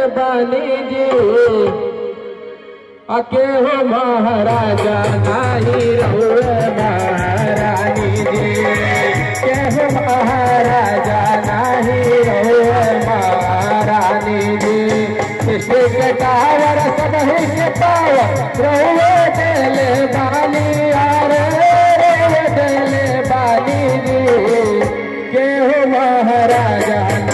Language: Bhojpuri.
बानी जी अके हो महाराजा नाही रहुए महारानी जी के हो महाराजा नाही रहुए महारानी जी किसी के टावर सब ही के पावर रहुए देले बानी यार रहुए देले बानी जी के हो महाराजा